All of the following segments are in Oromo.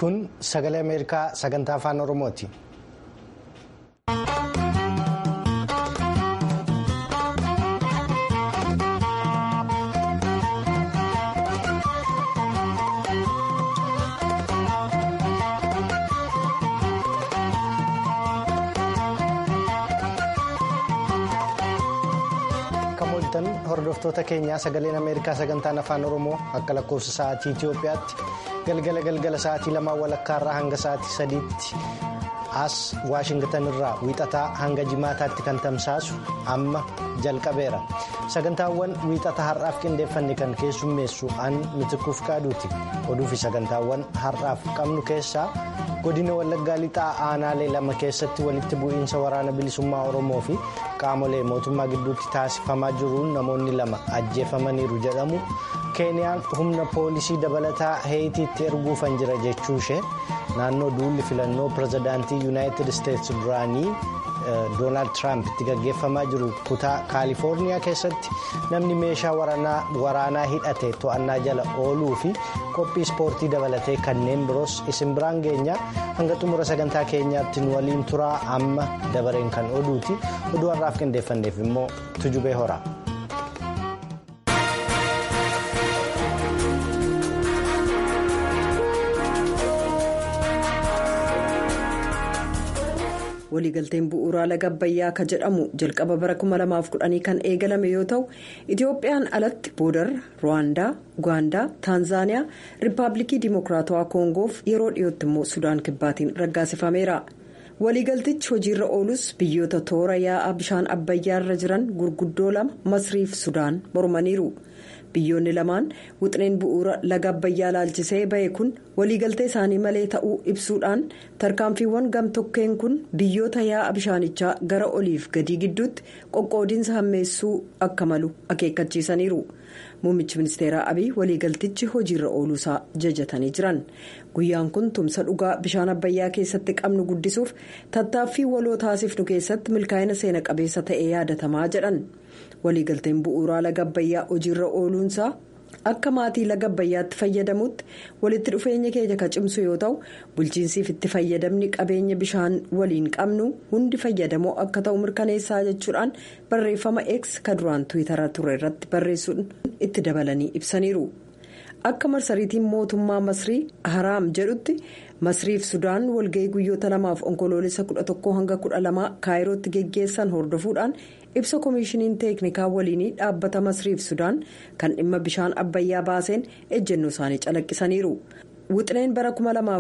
kun sagalee ameerikaa sagantaa afaan oromooti. hordoftoota keenyaa sagaleen ameerikaa sagantaan afaan oromoo akka lakkoofsa sa'aatii itiyoophiyaatti galgala galgala sa'aatii lamaa walakkaarraa hanga sa'aatii sadiitti as waashingtan irraa wiixataa hanga jimaataatti kan tamsaasu amma jalqabeera sagantaawwan wiixata har'aaf qindeeffanne kan keessummeessu an mitikuuf qaaduuti oduu fi sagantaawwan har'aaf qabnu keessaa godina wallaggaa lixaa aanaalee lama keessatti walitti bu'iinsa waraana bilisummaa oromoo fi qaamolee mootummaa gidduutti taasifamaa jiruun namoonni lama ajjeefamaniiru jedhamu keeniyaan humna poolisii dabalataa heetiitti erguufan jira jechuu ishee naannoo duulli filannoo pirezidaantii yuunaayitid isteetsi duraanii doonaald tiraamp itti gaggeeffamaa jiru kutaa kaalifoorniyaa keessatti namni meeshaa waraanaa hidhate to'annaa jala ooluu fi qophii ispoortii dabalatee kanneen biroos isin biraan geenya hanga xumura sagantaa keenyaatti nu waliin turaa amma dabareen kan oduuti oduu har'aaf qindeeffanneef immoo tujubee hora. waliigalteen bu'uuraa laga abbayyaa ka jedhamu jalqaba bara 2010 kan eegalame yoo ta'u itiyoophiyaan alatti boodarra ruwaandaa ugaandaa taanzaaniyaa riippaabilikii dimokiraatawaa koongoof yeroo dhiyootti immoo sudaan kibbaatiin raggaasifameera waliigaltichi hojiirra oolus biyyoota toora yaa'aa bishaan abbayyaarra jiran gurguddoo lama masriif sudaan mormaniiru. biyyoonni lamaan wixineen bu'uura laga abbayyaa laalchisee ba'e kun waliigaltee isaanii malee ta'uu ibsuudhaan tarkaanfiiwwan gamtokkeen kun biyyoota yaa'a bishaanichaa gara oliif gadii gidduutti qoqqoodiinsa hammeessuu akka malu akeekkachiisaniiru muummichi ministeeraa abiy waliigaltichi hojiirra ooluusaa jajatanii jiran guyyaan kun tumsa dhugaa bishaan abbayyaa keessatti qabnu guddisuuf tattaaffii waloo taasifnu keessatti milkaa'ina seena qabeessa ta'ee yaadatamaa jedhan. waliigalteen bu'uuraa laga abbayyaa hojiirra ooluunsaa akka maatii laga abbayyaatti fayyadamutti walitti dhufeenya keenya kan cimsu yoo ta'u bulchiinsiif itti fayyadamni qabeenya bishaan waliin qabnu hundi fayyadamoo akka ta'u mirkaneessaa jechuudhaan barreeffama x ka duraan tiwiitara ture irratti barreessuun itti dabalanii ibsaniiru akka marsariitiin mootummaa masrii haraam jedhutti masriif sudaan walga'ii guyyoota lamaaf onkoloolessa 11 hanga 12 kaayirootti geggeessan hordofuudhaan. ibsa koomishiniin teeknikaa waliinii dhaabbata masriif sudaan kan dhimma bishaan abbayyaa baaseen ejjennoo isaanii calaqqisaniiru wixineen bara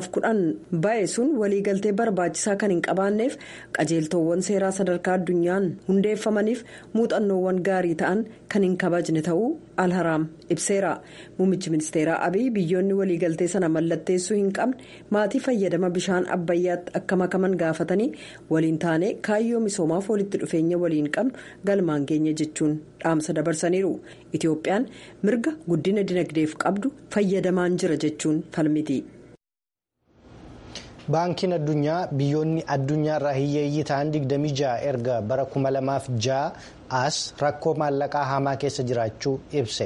2010 ba'e sun waliigaltee barbaachisaa kan hin qabaanneef qajeeltoowwan seeraa sadarkaa addunyaan hundeeffamaniif muuxannoowwan gaarii ta'an kan hin kabajne ta'uu alharaam ibseera muummichi ministeeraa abiy biyyoonni waliigaltee sana mallatteessuu hin qabne maatii fayyadama bishaan abbayyaatti akka makaman gaafatanii waliin taane kaayyoo misoomaaf walitti dhufeenya waliin qabnu galmaan keenya jechuun dhaamsa dabarsaniiru itiyoophiyaan mirga guddina dinagdeef qabdu fayyadamaan jira jechuun falmiti. baankiin addunyaa biyyoonni addunyaarraa hiyyeeyyii ta'an 26 erga bara 2006 as rakkoo maallaqaa hamaa keessa jiraachuu ibse.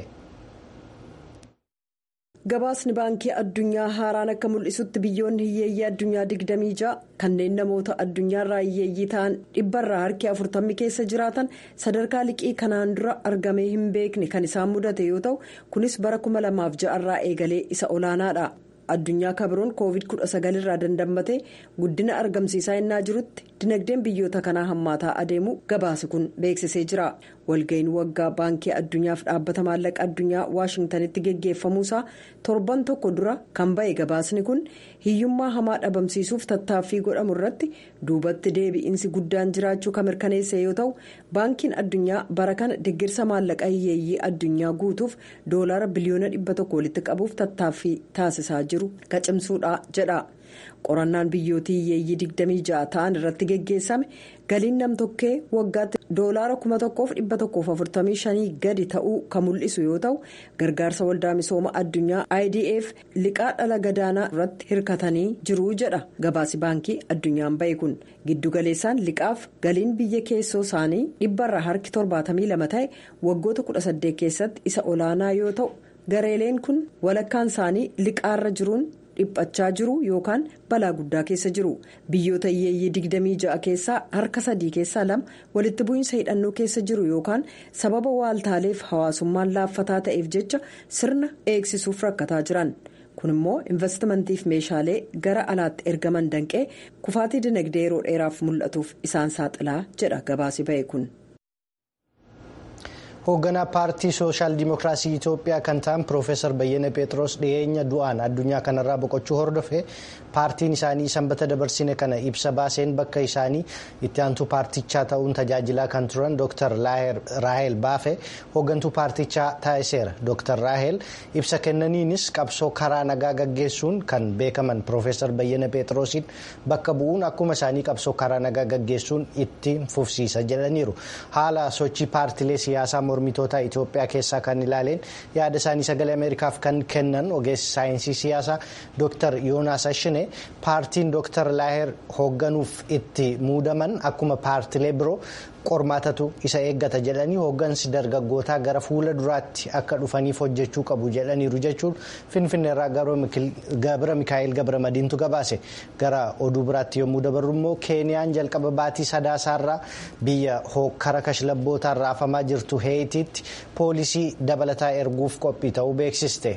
gabaasni baankii addunyaa haaraan akka mul'isutti biyyoonni hiyyeeyyii addunyaa 26 kanneen namoota addunyaarraa hiyyeeyyii ta'an dhibbarraa harki 40 keessa jiraatan sadarkaa liqii kanaan dura argamee hin beekne kan isaan mudate yoo ta'u kunis bara 2006 irraa eegalee isa olaanaadha. addunyaa kabiroon koovid 19 irraa dandammatee guddina argamsiisaa innaa jirutti dinagdeen biyyoota kanaa hammaataa adeemu gabaasi kun beeksisee jira walga'iin waggaa baankii addunyaaf dhaabbata maallaqa addunyaa waashingtanitti geggeeffamuusaa torban tokko dura kan ba'e gabaasni kun hiyyummaa hamaa dhabamsiisuuf tattaaffii godhamu irratti duubatti deebi'iinsi guddaan jiraachuu kan mirkaneesse yoo ta'u baankiin addunyaa bara kana deeggarsa maallaqa hiyyeeyyii addunyaa guutuuf doolaara biliyoona dhibba tokko walitti qabuuf tattaaffii taasisaa jiru gacimsuudha jedha. qorannaan biyyootii hiyyeeyyii 26 ta'an irratti geggeessame galiin namtokkee waggaatti doolaara 1145 gadi ta'uu kan mul'isu yoo ta'u gargaarsa waldaa misooma addunyaa idf liqaa dhala gadaanaa irratti hirkatanii jiru jedha gabaasi baankii addunyaan ba'e kun giddugaleessaan liqaaf galiin biyya keessoo isaanii dhibbarraa harki 72 ta'e waggoota 18 keessatti isa olaanaa yoo ta'u gareeleen kun walakkaan isaanii liqaarra jiruun. dhiphachaa jiru yookaan balaa guddaa keessa jiru biyyoota hiyyeeyyii 26 keessaa harka sadii keessaa lama walitti bu'iinsa hidhannoo keessa jiru yookaan sababa waaltaaleef hawaasummaan laaffataa ta'eef jecha sirna eegsisuuf rakkataa jiran kun immoo investimantiif meeshaalee gara alaatti ergaman danqee kufaatii dinagdee yeroo dheeraaf mul'atuuf isaan saaxilaa jedha gabaasi ba'e kun. hoogganaa paartii sooshaal dimookiraasii itiyoophiyaa kan ta'an piroofeesar bayyana pheexroos dhiyeenya du'aan addunyaa kanarraa boqochuu hordofe paartiin isaanii sanbata dabarsine kana ibsa baaseen bakka isaanii itti aantuu paartichaa ta'uun tajaajilaa kan turan dr raahel baafe hooggantuu paartichaa taasiseera dr raahel ibsa kennaniinis qabsoo karaa nagaa gaggeessuun kan beekaman piroofeesar bayyana pheexroosiin bakka bu'uun akkuma isaanii qabsoo karaa nagaa gaggeessuun itti fufsiisa jedhaniiru haala sochii paartilee siyaasaa mormitoota Itoophiyaa keessaa kan ilaaleen yaada isaanii sagalee Ameerikaaf kan kennan ogeessi saayinsii siyaasaa Dr. Yoonaas Ashine paartiin Dr. Laaher hoogganuuf itti muudaman akkuma paartilee biroo qormaatatu isa eeggata jedhanii hooggansi dargaggootaa gara fuula duraatti akka dhufaniif hojjechuu qabu jedhaniiru jechuun finfinneerraa gabra mikaa'el gabra madiintu gabaase gara oduu biraatti yommuu dabarru immoo keeniyaan jalqaba baatii sadaasaarraa biyya hokkara kashlabbootaan raafamaa jirtu heetiitti poolisii dabalataa erguuf qophii ta'uu beeksiste.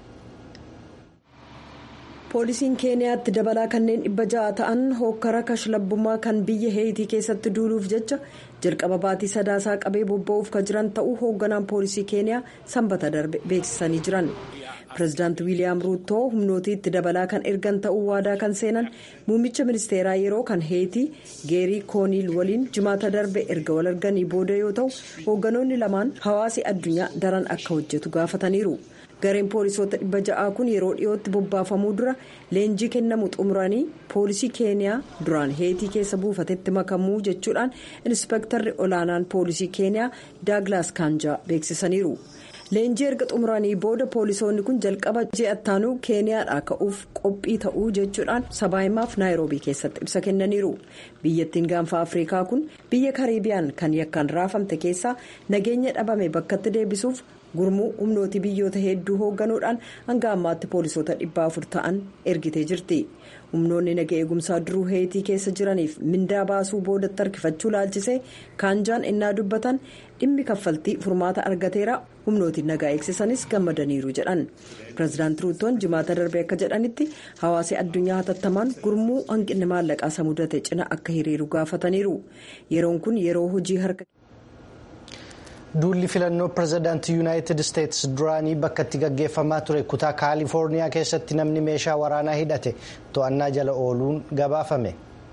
poolisiin keeniyaatti dabalaa kanneen dhibba ja'a ta'an hokkara kashlabbummaa kan biyya heetii keessatti duuluuf jecha jalqaba baatii sadaasaa qabee bobba'uuf kan jiran ta'uu hoogganaan poolisii keeniyaa sanbata darbe beeksisanii jiran pireezidaanti wiiliyaam ruutoo humnootiitti dabalaa kan ergan ta'uu waadaa kan seenan muummicha ministeeraa yeroo kan heetii geerii kooniil waliin jimaata darbe erga wal arganii booda yoo ta'u hoogganoonni lamaan hawaasi addunyaa daran akka hojjetu gaafataniiru. gareen poolisoota dhibba ja'aa kun yeroo dhiyootti bobbaafamuu dura leenjii kennamu xumuranii poolisii keeniyaa duraan heetii keessa buufatetti makamuu jechuudhaan inspeektarri olaanaan poolisii keeniyaa daaglaas kaanjaa beeksisaniiru leenjii erga xumuranii booda poolisoonni kun jalqaba ji'attaanuu keeniyaadhaa ka'uuf qophii ta'uu jechuudhaan sabaahimaaf naayiroobii keessatti ibsa kennaniiru biyyattiin gaanfa afriikaa kun biyya kariibiyaan kan yakkaan raafamte keessaa nageenya dhabame bakkatti deebisuuf. gurmuu humnooti biyyoota hedduu hoogganuudhaan hanga ammaatti poolisoota dhibba afur ta'an ergitee jirti humnoonni naga eegumsaa duruu heetii keessa jiraniif mindaa baasuu boodatti harkifachuu laalchisee kaanjaan innaa dubbatan dhimmi kaffaltii furmaata argateera humnooti nagaa eegsisanis gammadaniiru jedhan pireezidaanti ruutoon jimaata darbe akka jedhanitti hawaasi addunyaa hatattamaan gurmuu hanqinni maallaqaa isa mudate cina akka hiriiru gaafataniiru yeroon kun yeroo hojii harka. duulli filannoo pireezidaantii yuunaayitid isteetsi duraanii bakka itti gaggeeffamaa ture kutaa kaalifoorniyaa keessatti namni meeshaa waraanaa hidhate to'annaa jala ooluun gabaafame.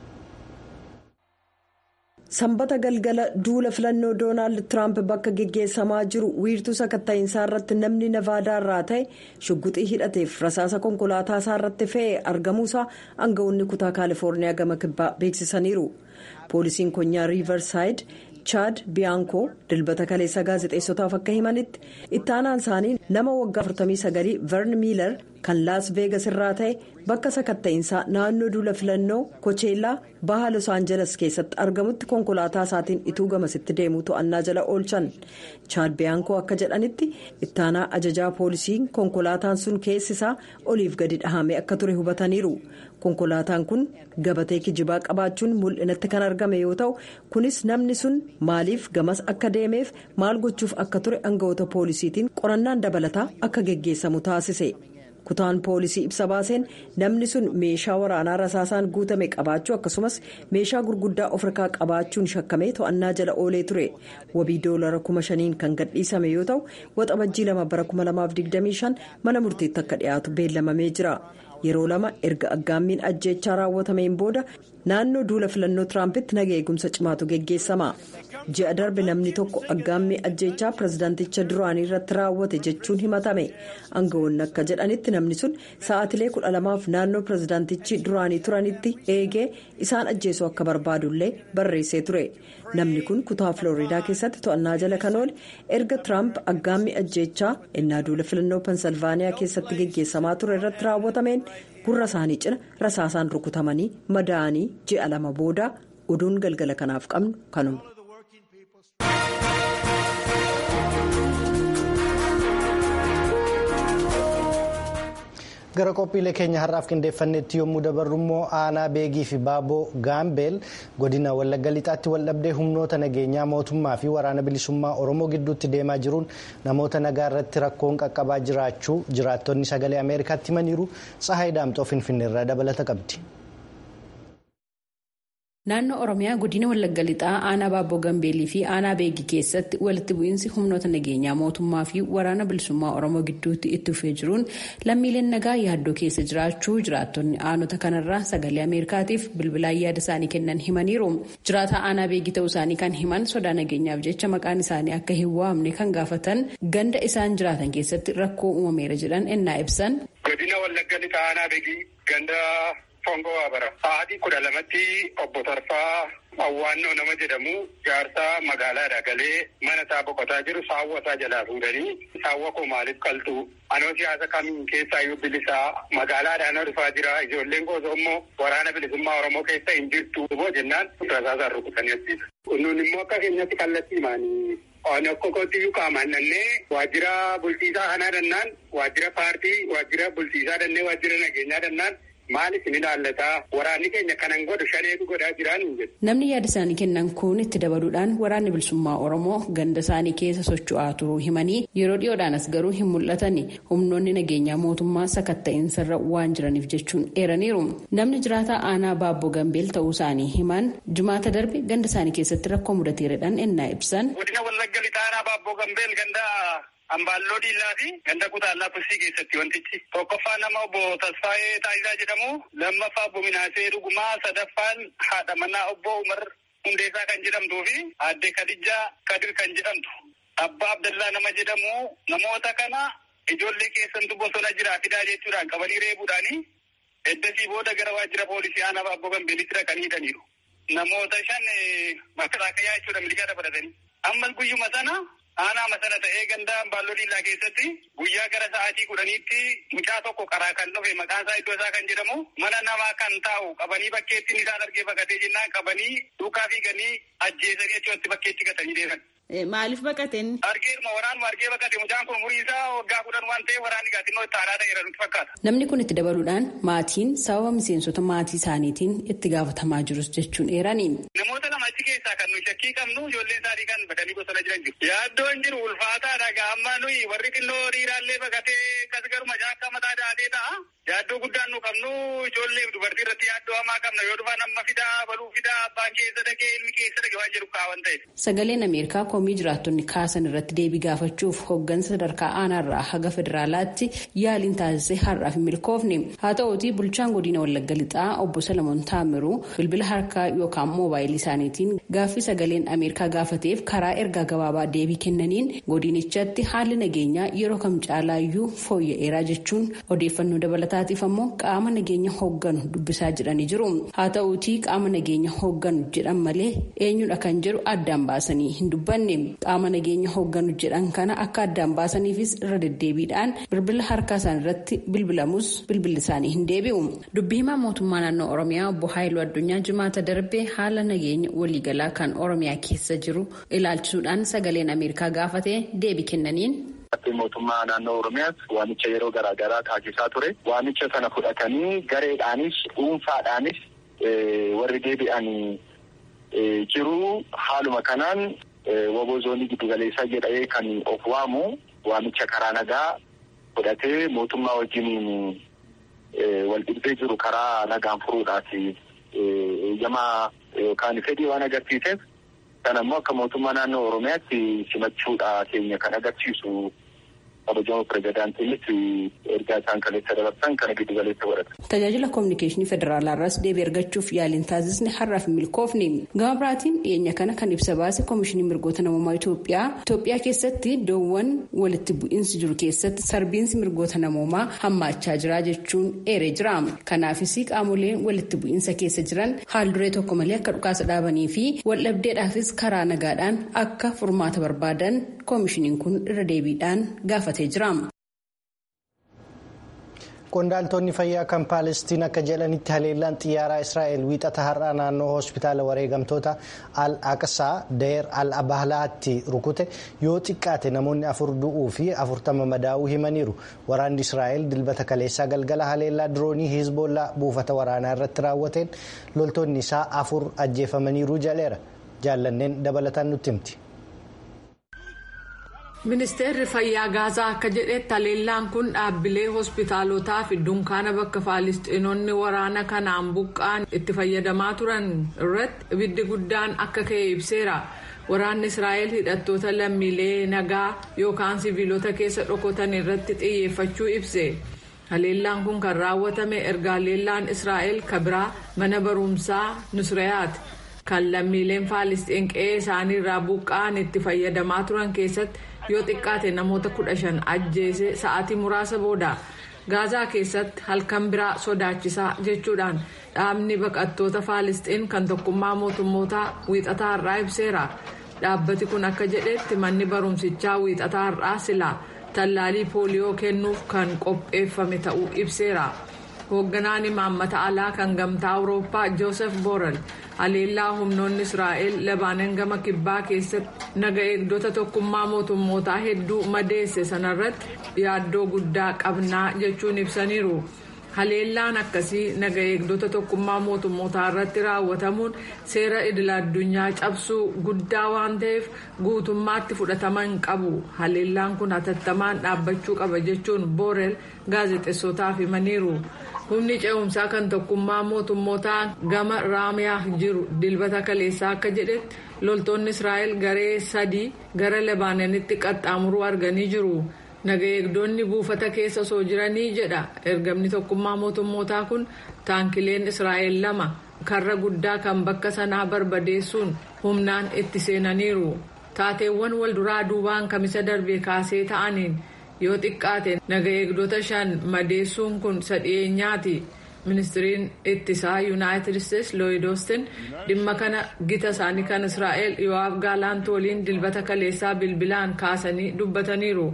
sanbata galgala duula filannoo doonaald tiraamp bakka geggeessamaa jiru wiirtuu sakatta'iinsaa irratti namni navaadaa irraa ta'e shugguxii hidhateef rasaasa konkolaataa isaa irratti fe'e argamuusaa aangawoonni kutaa kaalifoorniyaa gama kibbaa beeksisaniiru poolisiin konyaa riivarsaayid. chaad biyaankoo dilbata kaleessa gaazexeessotaaf akka himanitti ittaanaan isaanii nama waggaa 49 vern miilar kan laas veegas irraa ta'e bakka sakatta'iinsaa naannoo duula filannoo kocheellaa baha los aanjeles keessatti argamutti konkolaataa isaatiin ituu gamasitti deemuu to'annaa jala oolchan chaad biyaankoo akka jedhanitti ittaanaa ajajaa poolisiin konkolaataan sun keessisaa oliif gadi dhahame akka ture hubataniiru. konkolaataan kun gabatee kijibaa qabaachuun mul'inatti kan argame yoo ta'u kunis namni sun maaliif gamas akka deemeef maal gochuuf akka ture aangawoota poolisiitiin qorannaan dabalataa akka geggeessamu taasise kutaan poolisii ibsa baaseen namni sun meeshaa waraanaa rasaasaan guutame qabaachuu akkasumas meeshaa gurguddaa of harkaa qabaachuun shakkamee to'annaa jala oolee ture wabii doolara kuma shaniin kan gadhiisame yoo ta'u waxabajjii lama bara 2025 mana murtiitti akka dhiyaatu beellamamee jira. yeroo lama erga aggaammiin ajjeechaa raawwatameen booda naannoo duula filannoo tiraampiti naga eegumsa cimaatu geggeessama ji'a darbe namni tokko aggaammii ajjeechaa pireezidaanticha duraanii irratti raawwate jechuun himatame aangawoonni akka jedhanitti namni sun sa'aatilee kudha lamaaf naannoo pireezidaantichi duraanii turanitti eegee isaan ajjeesuu akka barbaadullee barreessee ture namni kun kutaa filooriidaa keessatti to'annaa jala kan oole erga tiraamp aggaammii ajjeechaa innaa duula filannoo pensilvaaniyaa keessatti geggeessamaa ture irratti raawwatameen gurra isaanii cina rasaasaan rukutamanii madaa'anii ji'a lama booda oduun galgala kanaaf qabnu kanuma. gara qophiilee keenya har'aaf qindeeffannetti yommuu dabarru immoo aanaa beegii fi baaboo gaambeel godina wallagga lixaatti waldhabdee humnoota nageenyaa mootummaa fi waraana bilisummaa oromoo gidduutti deemaa jiruun namoota nagaa irratti rakkoon qaqqabaa jiraachuu jiraattonni sagalee ameerikaatti himaniiru tsahaay daamxoo finfinneerraa dabalata qabdi. Naannoo Oromiyaa godina Wallagga Lixaa aanaa Baabboo Gambeelii fi aanaa Beegii keessatti walitti bu'iinsi humnoota nageenyaa mootummaa fi waraana bilisummaa Oromoo gidduutti itti fufee jiruun lammiileen nagaa yaaddoo keessa jiraachuu jiraattonni aanota kanarraa sagalee Ameerikaatiif bilbilaan yaada isaanii kennan himaniiru. Jiraataa aanaa Beegii ta'uu isaanii kan himan sodaa nageenyaaf jecha maqaan isaanii akka hin waamne kan gaafatan ganda isaan jiraatan keessatti rakkoo uumameera jedhan ennaa ibsan. Godina Wallagga Lixaa aanaa Beegii ganda. Fongoo Waabara. Sa'aatii kudha lamatti obbo Tarfaa Awwaannoo nama jedhamu jaarsaa magaalaadha galee mana isaa boqotaa jiru saawwa isaa jalaa fuudhanii saawwa koo maaliif qaltu anoo siyaasa kamiin keessaa iyyuu bilisaa magaalaadhaan dhufaa jira ijoolleen gosa immoo waraana bilisummaa Oromoo keessa hin jirtu boo jennaan rasaasaan rukutanii ajjeesu. Nun immoo akka keenyatti kallattii himaanii Waan akka kootiyyuu qaamaan dhannee waajjira bulchiisaa kanaa dhannaan waajjira paartii waajjira bulchiisaa dhannee waajjira nageenyaa dhannaan maaliif ni ilaallataa waraanni keenya kanan godhu shaneetu godhaa jiraan hin jedhu. Namni yaada isaanii kennan kun itti dabaluudhaan waraanni bilisummaa Oromoo ganda isaanii keessa socho'aa turuu himanii yeroo dhiyoodhaanas garuu hin mul'atan humnoonni nageenyaa mootummaa sakatta'insarra waan jiraniif jechuun eeraniiru. Namni jiraataa aanaa Baabboo Gambeel ta'uu isaanii himan jumaata darbe ganda isaanii keessatti rakkoo mudateeredhaan ennaa ibsan. Godina Wallagga Lixaa aanaa Baabboo Gambeel ganda Ambaalloo Diillaa fi ganda Kutaallaa Pussii keessatti wantichi tokkoffaa nama obbo Tasfaayee Taayisaa jedhamu lammaffaa obbo Minaasee Dhugumaa sadaffaan haadha manaa obbo Umar Hundeessaa kan jedhamtuu fi aadde Kadijaa Kadir kan jedhamtu abbaa Abdallaa nama jedhamu namoota kana ijoollee keessantu bosona jiraa fidaa jechuudhaan qabanii reebuudhaanii eddasii booda gara waajjira poolisii aanaa Baabboo Gambeelitti dhaqanii hidhaniiru. Namoota shan makalaakaa jechuudha miliqaa dabalatanii. Ammas guyyuma sana aanaa masana ta'ee ganda Ambaalloo Diillaa keessatti guyyaa gara sa'aatii kudhaniitti mucaa tokko karaa kan dhufe maqaan isaa iddoo isaa kan jedhamu mana namaa kan taa'u qabanii bakkeetti isaan argee baqatee jennaan qabanii duukaa fiiganii ajjeesanii achitti bakkeetti gatanii deeman. Maaliif baqateen? Argeeruma waraanuma argee baqate mucaan kun umurii isaa waggaa kudhan waan ta'eef waraanni gaatinnoo itti aanaa ta'eera nutti fakkaata. Namni kun itti dabaluudhaan maatiin sababa miseensota maatii isaaniitiin itti gaafatamaa jirus jechuun eerani. Namoota lama achi keessaa kan nuyi shakkii qabnu ijoolleen isaanii kan badanii bosona jiran jiru. Yaaddoon jiru ulfaataadha gaamma nuyi warri xinnoo dhiiraallee baqatee akkas garuma jaakka mataa daatee ta'a. Yaaddoo guddaan nu qabnu ijoollee dubartii irratti yaaddoo hamaa qabna yoo dhufan amma fidaa baluu fidaa abbaan keessa dhaqee ilmi keessa dhaqee waan jedhu kaawwan ta'e. Sagaleen Ameerikaa komii jiraattonni kaasan irratti deebii gaafachuuf hooggansa sadarkaa aanaarraa haga federaalaatti yaaliin taasisee har'aaf hin milkoofne. Haa ta'uutii bulchaan godina Wallagga Lixaa obbo Salamoon Taamiruu bilbila harkaa yookaan moobaayilii isaaniitiin gaaffii sagaleen Ameerikaa gaafateef karaa ergaa gabaabaa deebii kennaniin godinichatti haalli nageenyaa yeroo kam caalaayyuu fooyya'eeraa jechuun odeeffannoo dabalataatiif ammoo qaama nageenya hoogganu dubbisaa jedhanii jiru. Haa ta'uutii qaama nageenya hoogganu jedhan malee eenyudha kan jedhu addaan baasanii hin dubbanne. qaama nageenya hoogganu jedhan kana akka addaan baasaniifis irra deddeebiidhaan bilbila harkaa isaanii irratti bilbilamus bilbilli isaanii hin deebi'u. Dubbii himaa mootummaa naannoo Oromiyaa obbo Haayiluu Addunyaa jimaata darbee haala nageenya waliigalaa kan Oromiyaa keessa jiru ilaalchisuudhaan sagaleen Ameerikaa gaafatee deebii kennaniin. mootummaa naannoo Oromiyaas waamicha yeroo garaa garaa taasisaa ture. Waamicha sana fudhatanii gareedhaanis dhuunfaadhaanis warri deebi'anii jiru haaluma kanaan waboo zoonii giddu galeessaa jedhamee kan of waamu waamicha karaa nagaa fudhatee mootummaa wajjiniin wal dhibdee jiru karaa nagaan furuudhaaf eeyyamaa yookaan fedhii waan agarsiiseef kan ammoo akka mootummaa naannoo oromiyaatti simachuudha keenya kan agarsiisu kabajamoo pirezidaantiinis ergaa isaan kaleessa dabarsan kana giddu galeessa godhata. Tajaajila kominikeeshinii federaalaa irraas deebii argachuuf yaaliin taasisne har'aaf hin milkoofne. Gama biraatiin dhiyeenya kana kan ibsa baase koomishinii mirgoota namummaa Itoophiyaa. Itoophiyaa keessatti iddoowwan walitti bu'iinsi jiru keessatti sarbiinsi mirgoota namummaa hammaachaa jira jechuun eeree jira. Kanaafis qaamoleen walitti bu'iinsa keessa jiran haal duree tokko malee akka dhukaasa dhaabanii fi waldhabdeedhaafis karaa nagaadhaan akka furmaata barbaadan koomishiniin kun irra deebiidhaan gaafate. qondaaltonni fayyaa kan paalestiin akka jedhanitti haleellaan xiyyaaraa israa'el wiixata har'aa naannoo hospitaala wareegamtoota al aqsaa deer al abaalaatti rukute yoo xiqqaate namoonni afur du'uu fi afurtama madaa'uu himaniiru waraanni israa'el dilbata kaleessaa galgala haleellaa diroonii hizboollaa buufata waraanaa irratti raawwateen loltoonni isaa afur ajjeefamaniiru jaleera jaallanneen dabalataan nutti himti. ministeerri fayyaa gaazaa akka jedhetti haleellaan kun dhaabbilee hospitaalotaa fi dunkaana bakka faalistiinonni waraana kanaan buqqa'an itti fayyadamaa turan irratti ibiddi guddaan akka ka'e ibseera waraanni israa'el hidhattoota lammiilee nagaa yookaan siviilota keessa dhokotan irratti xiyyeeffachuu ibse haleellaan kun kan raawwatame erga haleellaan israa'el kabiraa mana barumsaa nusrayaat kan lammiileen faalistiin qe'ee isaanii irraa buqqa'an itti fayyadamaa turan keessatti. yoo xiqqaate namoota kudha shan ajjeese sa'aatii muraasa booda gaazaa keessatti halkan biraa sodaachisaa jechuudhaan dhaabni baqattoota faalistiin kan tokkummaa mootummootaa wiixataa har'aa ibseera dhaabbati kun akka jedhetti manni barumsichaa wiixataa har'aa silaa tallaalii pooliyoo kennuuf kan qopheeffame ta'uu ibseera hoogganaan imaammata alaa kan gamtaa awurooppaa joosef boorel haleellaa humnoonni israa'el labaanan gama kibbaa keessatti naga eegdota tokkummaa mootummootaa hedduu madeesse sanarratti yaaddoo guddaa qabnaa jechuun ibsaniiru haleellaan akkasii naga eegdota tokkummaa mootummootaa irratti raawwatamuun seera idila addunyaa cabsuu guddaa waan ta'eef guutummaatti fudhatama hin qabu haleellaan kun hatattamaan dhaabbachuu qaba jechuun boorel gaazexeessotaaf himaniiru. humni ce'umsaa kan tokkummaa mootummootaa gama raamiyaa jiru dilbata kaleessaa akka jedhetti loltoonni israa'el garee sadii gara lebaananitti qaxxaamuruu arganii jiru naga eegdonni buufata keessa osoo jiranii jedha ergamni tokkummaa mootummootaa kun taankileen israa'el lama karra guddaa kan bakka sanaa barbadeessuun humnaan itti seenaniiru taateewwan walduraa duubaan kamisa darbee kaasee ta'aniin. yoo xiqqaate naga eegdota shan madeessuun kun sadhiyeenyaati ministiriin ittisaa yuunaayitid isteetsi looyid oostin dhimma kana gita isaanii kan israa'el yo'aab gaalaant waliin dilbata kaleessaa bilbilaan kaasanii dubbataniiru.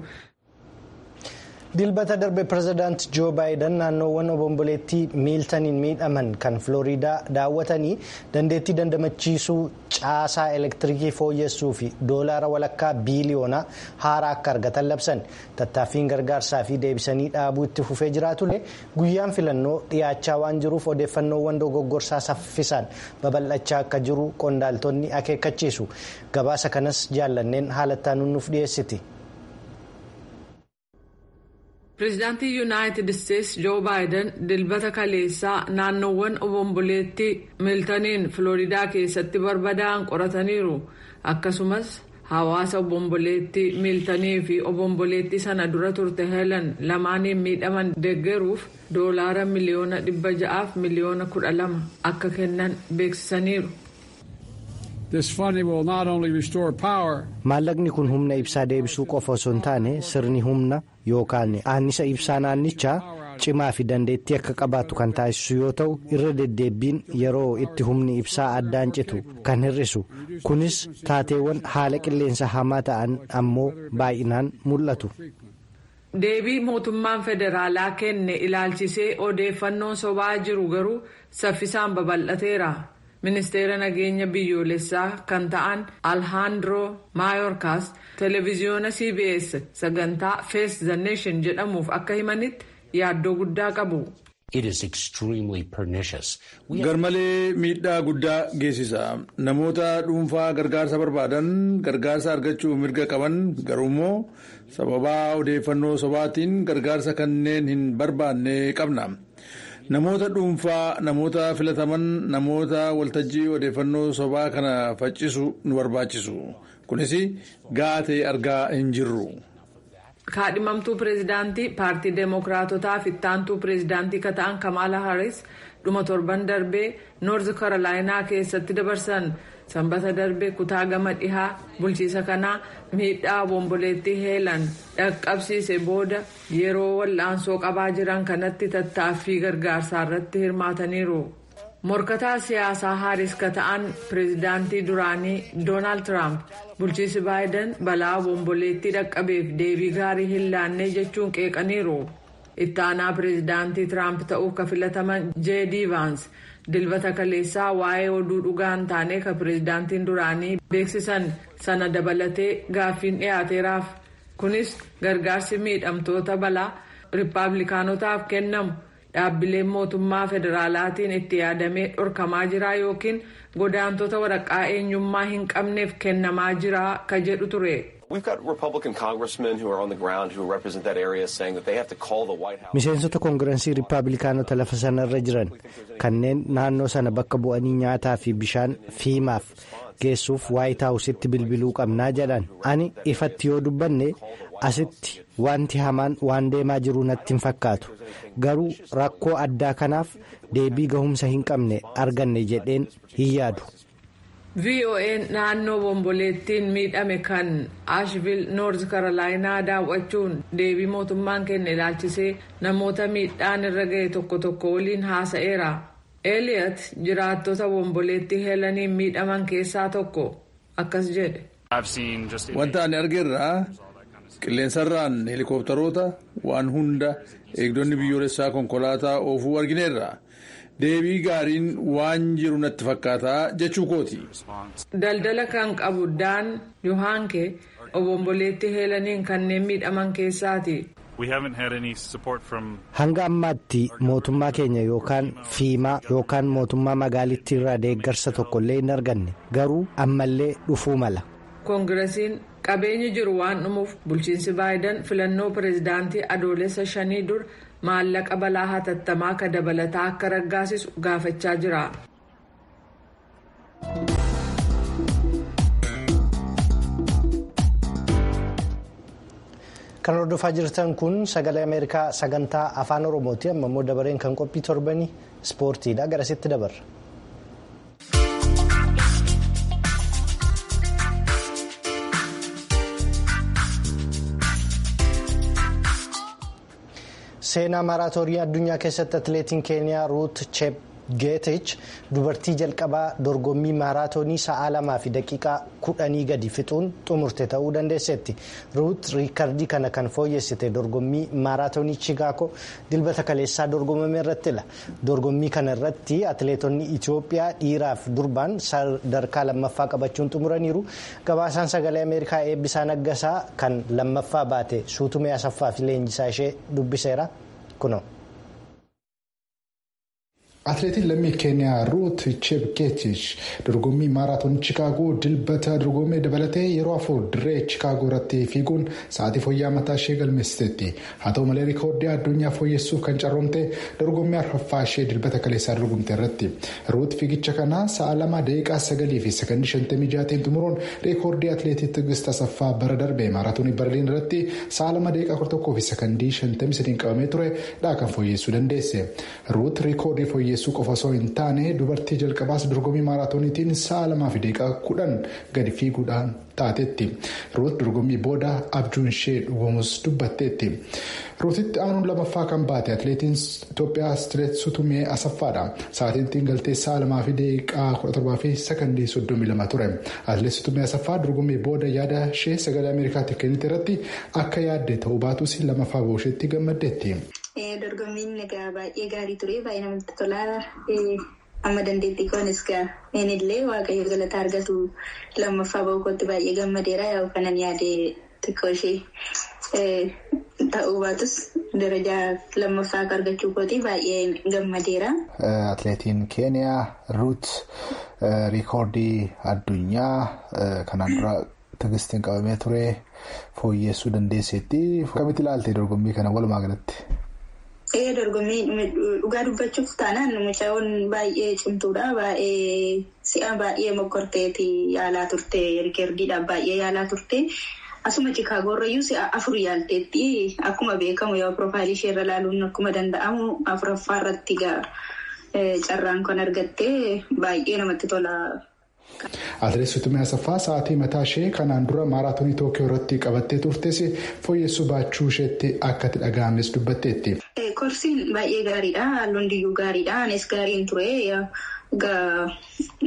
dilbata darbe pirezidaanti joo baayiden naannoowwan obomboleettii miiltaniin miidhaman kan filooriidaa daawwatanii dandeettii dandamachiisuu caasaa elektiriikii fooyyessuu fi doolaara walakkaa biiliyoonaa haaraa akka argatan labsan tattaaffiin gargaarsaa fi deebisanii dhaabuu itti fufee jiraatullee guyyaan filannoo dhiyaachaa waan jiruuf odeeffannoowwan dogoggorsaa saffisaan babal'achaa akka jiru qondaaltonni akeekkachiisu gabaasa kanas jaallanneen haalattaan nuuf dhiyeessiti. pireezidaantii yuunaayitid isteetsi joo baayiden dilbata kaleessaa naannoowwan obomboleettii miiltaniin filooriidaa keessatti barbadaa'an qorataniiru akkasumas hawaasa obomboleettii miiltanii fi obomboleettii sana dura turte heelan lamaaniin miidhaman deeggaruuf doolaara miliyoona dhibba ja'aaf miliyoona kudha lama akka kennan beeksisaniiru. maallaqni kun humna ibsaa deebisuu qofa osoo hin taane sirni humna yookaan annisa ibsaa naannichaa cimaa fi dandeettii akka qabaatu kan taasisu yoo ta'u irra deddeebiin yeroo itti humni ibsaa addaan citu kan hir'isu kunis taateewwan haala qilleensa hamaa ta'an ammoo baay'inaan mul'atu. deebii mootummaan federaalaa kenne ilaalchisee odeeffannoon sobaa jiru garuu saffisaan babal'ateera. ministeera nageenya biyyoolessaa kan ta'an alhaandroo maayorkaas televiziyoona cbs sagantaa face the nation jedhamuuf akka himanitti yaaddoo guddaa qabu. garmalee miidhaa guddaa geessisa namoota dhuunfaa gargaarsa barbaadan gargaarsa argachuu mirga qaban garuummoo sababaa odeeffannoo sobaatiin gargaarsa kanneen hin barbaanne qabna. namoota dhuunfaa namoota filataman namoota waltajjii odeeffannoo sobaa kana faccisu nu barbaachisu kunis gaatee argaa hin jirru. kaadhimamtuu pireezidaantii paartii deemokiraatotaa fi ittaantuu pireezidaantii kan ta'an kamaala haris dhuma torban darbee noorz karolaayinaa keessatti dabarsan sanbata darbee kutaa gama dhihaa bulchiisa kanaa miidhaa obomboleettii heelan dhaqqabsiise booda yeroo wal'aansoo qabaa jiran kanatti tattaaffii gargaarsaa irratti hirmaataniiru. morkataa siyaasaa haaris ka ta'an pireezidaantii duraanii doonaald tiraamp bulchiisi baayiden balaa obomboleettii dhaqqabeef deebii gaarii hin laannee jechuun qeeqaniiru itti aanaa pireezidaantii tiraamp ta'uuf ka filataman jeedii vaans dilbata kaleessaa waa'ee oduu dhugaa hin taane ka pireezidaantiin duraanii beeksisan sana dabalatee gaaffiin dhiyaateeraaf kunis gargaarsi miidhamtoota balaa riippaabilikaanotaaf kennamu dhaabbileen mootummaa federaalaatiin itti yaadamee dhorkamaa jira yookiin godaantota waraqaa eenyummaa hin qabneef kennamaa jira ka jedhu ture. miseensota koongirensii riippaabilikaanota lafa sanarra jiran kanneen naannoo sana bakka bu'anii nyaataa fi bishaan fiimaaf geessuuf waayit haawusitti bilbiluu qabnaa jedhan ani ifatti yoo dubbanne asitti wanti hamaan waan deemaa jiru natti hin fakkaatu garuu rakkoo addaa kanaaf deebii gahumsa hin qabne arganne jedheen hin yaadu. vo'n naannoo bomboleettiin miidhame kan ashvil noorz karolaayinaa daawwachuun deebii mootummaan kenne ilaalchisee namoota miidhaan irra ga'e tokko tokko waliin haasa'eera eeliyat jiraattota bomboleettii heelaniin miidhaman keessaa tokko akkas jedhe. wanta ani argeerraa qilleensarraan heelikooptaroota waan hunda eegdonni biyyoolessaa konkolaataa oofuu argineerra. deebii gaariin waan jiru natti fakkaataa jechuu kooti. daldala kan qabu daan yohaanke obomboleettii heelaniin kanneen miidhaman keessaati. hanga ammaatti mootummaa keenya yookaan fiimaa yookaan mootummaa magaalittii irraa deeggarsa tokkollee hin arganne garuu ammallee dhufuu mala. koongiresiin qabeenyi jiru waan dhumuuf bulchiinsi baayidan filannoo pireezidaantii adoolessa shanii dur. maallaqa balaa hatattamaa ka dabalataa akka raggaasisu gaafachaa jira. kan hordofaa jirtan kun sagalee ameerikaa sagantaa afaan oromooti amma immoo dabareen kan qophii torbanii ispoortiidha garasitti dabarra. seenaa maaraatoonii addunyaa keessatti atileetiin keeniyaa ruut chepgeetich dubartii jalqabaa dorgommii maaraatoonii sa'aa lamaa fi daqiiqaa kudhanii gadi fixuun xumurte ta'uu dandeesseetti ruut riikardii kana kan fooyyessite dorgommii maaraatoonii chigaakoo dilbata kaleessaa dorgomame irrattidha dorgommii kana irratti atileetonni itiyoophiyaa dhiiraaf durbaan sadarkaa lammaffaa qabachuun xumuraniiru gabaasaan sagalee ameerikaa eebbisaa naggasaa kan lammaffaa baate suutumee asaffaa fi leenjisaa ishee dubbiseera kuno. Atileetiin lammii keeniyaa ruut chepgeetich dorgommii maaraatoonii chiikaagoo dilbata dorgommii dabalatee yeroo afur dirree chiikaagoo irratti fiiguun sa'aatii fooyya'aa mataa ishee galmeessiteetti haa ta'u malee riikoordii addunyaa fooyyessuuf kan carroomte dorgommii arfaffaa ishee dilbata kaleessaa dorgomte irratti ruut fiigicha kana sa'a lama daqiiqaa sagalii fi sakandii shantamii jaatiin xumuruun riikoordii atileetii tigist asaffaa bara darbe maaraatoonii barliin irratti sa'a lama daqiiqaa kudha tokkoo fi sakandii shantamii sadiin qabamee ture dhaa kan fooyyessuu dandeesse ruut riikoordii fooyyessuu qofa osoo hin taane dubartii jalqabaas dorgommii maaraatooniitiin sa'a lamaa fi daqiiqaa kudhan gadi fiiguudhaan taatetti ruut dorgommii booda abjuun ishee dhugomus dubbatteetti ruutitti aanuun lamaffaa kan baate atileetiin itoophiyaa atileet sutumee asaffaadha sa'aatiin galtee sa'a lamaa fi daqiiqaa kudha torbaa fi sakandii soddomii lama ture atileet sutumee asaffaa dorgommii booda yaada ishee sagalee ameerikaatti kennite irratti akka yaadde ta'uu baatus lamaffaa boosheetti gammaddeetti. dorgommiin egaa baay'ee gaarii ture baay'ee namatti tolaa amma dandeettii koonis ga'een illee waaqayyo galata argatu lammaffaa ba'uu kootti baay'ee gammadeera yaa'u kanan yaade xiqqoo ishee ta'uu baatus darajaa lammaffaa argachuu kooti baay'ee gammadeera. Atileetiin keeniyaa ruut riikoordii addunyaa kanaan dura tigistiin qabamee ture fooyyessuu dandeesseetti akkamitti ilaalte dorgommii kana walumaa galatti. Ee dorgommii dhugaa dubbachuuf taanaan mucaan baay'ee cimtuudha. Baay'ee si'a baay'ee mokkorteeti yaalaa turte riikardiidhaaf baay'ee yaalaa turte. Asuma Chikaagoorrayyuu si'a afur yaalteetti akkuma beekamu yoo piroofaayilii ishee irra ilaaluun akkuma danda'amu afuraffaa irratti carraan kan argatte baay'ee namatti tola. Atileet Sutumee Asaffaa sa'aatii mataa ishee kanaan dura maaraatoonii Tookiyoo irratti qabattee turtes fooyyessuu baachuu isheetti akka itti dhaga'ames dubbatteetti. Korsiin baay'ee gaariidha. Halluun diyyuu gaariidha. Anis gaariin ture.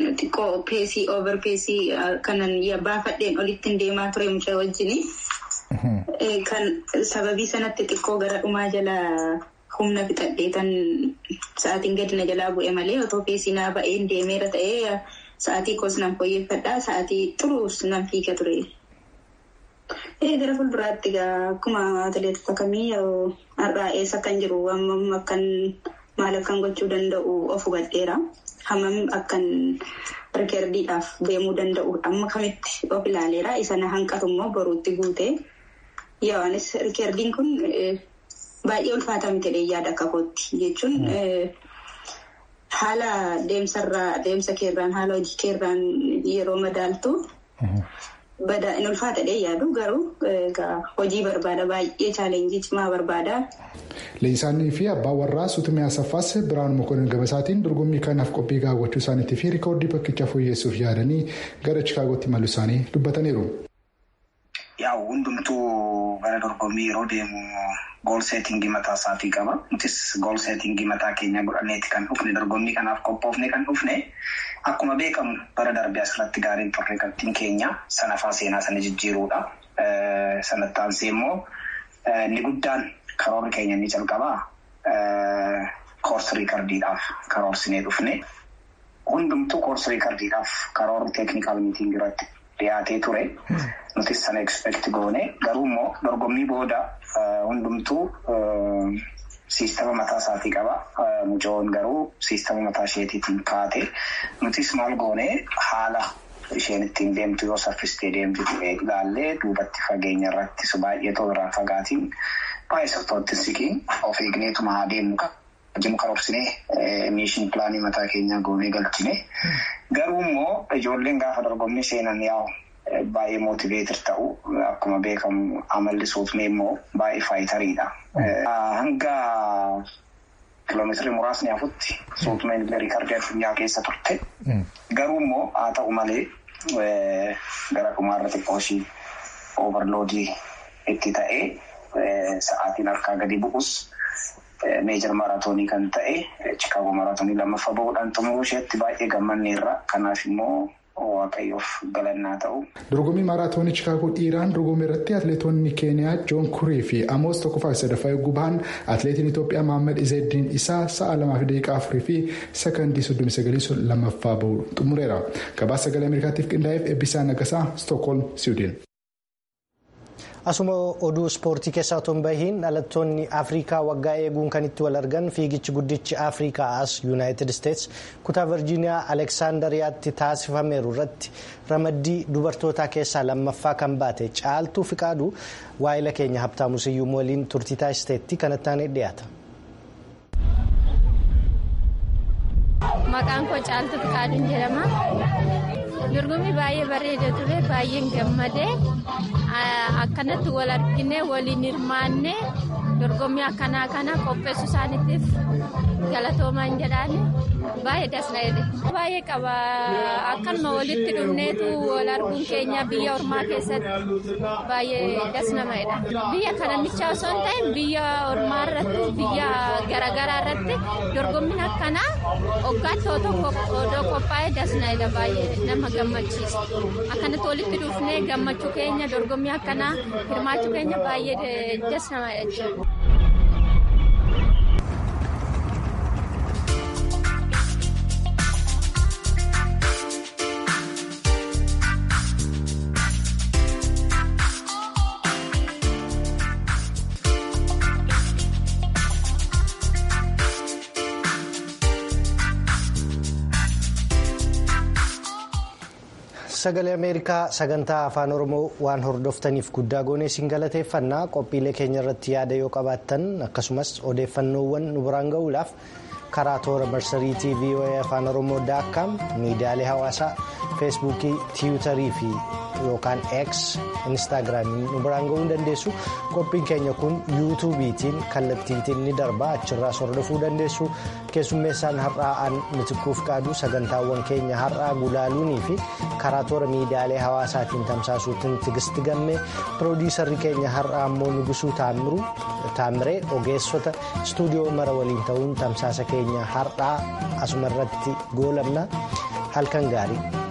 Xiqqoo peesii oover peesii kanan baafadheen olitti deemaa ture mucaa wajjin. Kan sababii sanatti xiqqoo gara dhumaa jala humna fixadheetan sa'aatiin gadi na jalaa bu'e malee otoo keessinaa ba'een deemeera ta'ee sa'aatii koos nan fooyyeffadhaa sa'aatii xuruus nan fiiga ture. Gara fuulduraatti egaa akkuma atileetota kamii har'aa eessa kan jiru hammam akkan maal akkan gochuu danda'u of hubadheera. Hammam akkan rikeerdiidhaaf deemuu danda'u amma kamitti of ilaaleera. Isa na hanqatu immoo boruutti guute. Yaa'anis rikeerdiin kun baay'ee ulfaataa miti yaada akka kootti jechuun haala deemsarraa deemsa keerraan haala hojii keerraan yeroo madaaltu. Badaa in ulfaatadhee yaadu garuu hojii barbaada baay'ee chaalenjii cimaa barbaada. Leenjisaanii fi abbaan warraa Sutumee Asaffaas Biraan Mokonnin Gabasaatiin dorgommii kanaaf qophii gaawwachuu isaaniitii fi rikoordii bakkicha fooyyessuuf yaadanii gara Chikaagootti imaluu isaanii dubbataniiru. Yaa'u hundumtuu gara dorgommii yeroo deemu gool seetingii mataa isaatii qaba. Nutis gool seetingii mataa keenya godhanneeti kan dhufne dorgommii kanaaf qophoofne kan dhufne. Akkuma beekamu bara darbee asirratti gaariin turre qabxiin keenya sanafaa seenaa sana jijjiiruudha. Sanatti aansee immoo inni guddaan karoorri keenya inni jalqabaa koorsi riikardiidhaaf karoorsinee dhufne. Hundumtuu koorsi riikardiidhaaf karoorri teeknikaal miitingii irratti dhiyaatee ture. Nutis sana ekspeekti goone garuu immoo dorgommii booda hundumtuu. Siistama mataa isaatii qaba. Mucoon garuu siistama mataa isheetiitiin kaate. Nutis maal goonee haala isheen ittiin deemtu yoo saffistee deemtu ilaallee duubatti fageenya irrattis baay'ee too irraa fagaatiin baay'ee softootti siqiin of eegneetuma haa deemnu kan karoorsinee miishin pilaanii mataa keenyaa goonee galchine. Garuu immoo ijoolleen gaafa dorgommii seenan yaa'u. Baay'ee mootiveetir ta'u akkuma beekamu amalli suutmee immoo baay'ee faayitariidha. Hanga kiloomeetirii muraasni hafutti suutmeen riikardii addunyaa keessa turte. Garuu immoo haa ta'u malee gara dhumaarra xiqqoo ishii oovarloodii itti ta'ee sa'aatiin harkaa gadi bu'us meejir maraatoonii kan ta'e chikaagoo maraatoonii lammaffaa bahuudhaan xumuruu isheetti baay'ee gammanneerra. Kanaaf immoo. Waaqayyoof galannaa ta'u. Dorgommii maaraatoonii Chikaagoo dhiiraan dorgommii irratti atileetonni Keeniyaa Joon Kurii fi Amoos tokkoffaa sadaffaa eeguu bahan atileetiin Itoophiyaa Mohaammed Izeeddiin isaa sa'a lamaa fi daqiiqaa afurii fi sekondii soddomii sagalii lammaffaa bahu xumureera. Gabaasa sagalee Ameerikaatiif qindaa'eef eebbisaa nagasaa Stookholm Siwiidin. Asuma oduu ispoortii keessaa otoo hin bahiin dhalattoonni Afrikaa waggaa eeguun kan itti wal argan fiigichi guddichi Afrikaa as Yuunaayitid Isteets kutaa Virjiiniyaa Aleksaandariyaatti taasifameeru irratti ramaddii dubartootaa keessaa lammaffaa kan baate caaltuu fiqaaduu waa'ila keenya Habtaamu Siyyuum waliin turtii taasisteetti kanatti aanee dhiyaata. Maqaan koo caaltuu fiqaaduun jedhama. Dorgommii baay'ee bareeda ture baay'een gammadee akkanatti wal argine waliin hirmaanne dorgommii akkanaa kana qopheessuu isaaniitiif galatoomaan jedhaan baay'ee dasna'edha. Baay'ee qaba akkanuma walitti dhufneetu wal arguun keenya biyya ormaa keessatti baay'ee dasnama'edha. Biyya kananicha osoo hin ta'in biyya ormaa irratti biyya garaagaraa irratti dorgommiin akkanaa waggaatti odoo qophaa'ee dasna'edha baay'ee nama gammachiisa. Akkanatti walitti dhufnee gammachuu keenya dorgommii akkanaa hirmaachuu keenya baay'ee dasnama'edha jechuudha. sagalee ameerikaa sagantaa afaan oromoo waan hordoftaniif guddaa goonee isin galateeffannaa qophiilee keenya irratti yaada yoo qabaattan akkasumas odeeffannoowwan nu biraan ga'uudhaaf karaa toora marsariitii voa afaan oromoo daakkaam miidiyaalee hawaasaa feesbuukii tiwutarii fi yookaan x instaagiraamiin nu biraan ga'uu dandeessu qophiin keenya kun yuutuubiitiin kallattiitiin ni darba achirraas hordofuu dandeessu keessummeessaan har'aa'an mitikkuuf qaadu sagantaawwan keenya har'aa gulaaluunii fi karaa toora miidiyaalee hawaasaatiin tamsaasuutiin tigisti gammee piroodiisarri keenya har'aa immoo nugusuu taamiree ogeessota istuudiyoo mara waliin ta'uun tamsaasa keenya har'aa asuma irratti goolabna halkan gaarii.